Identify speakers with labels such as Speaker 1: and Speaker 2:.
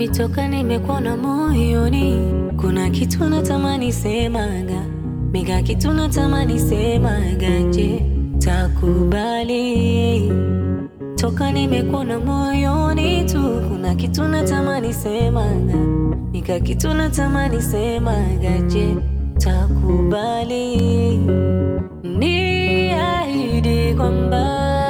Speaker 1: toka nimekuona moyoni, kuna kitu natamani semaga, mika kitu natamani semaga, je, takubali? Toka nimekuona moyoni tu, kuna kitu natamani semaga, mika kitu natamani semaga, je, takubali? Niahidi kwamba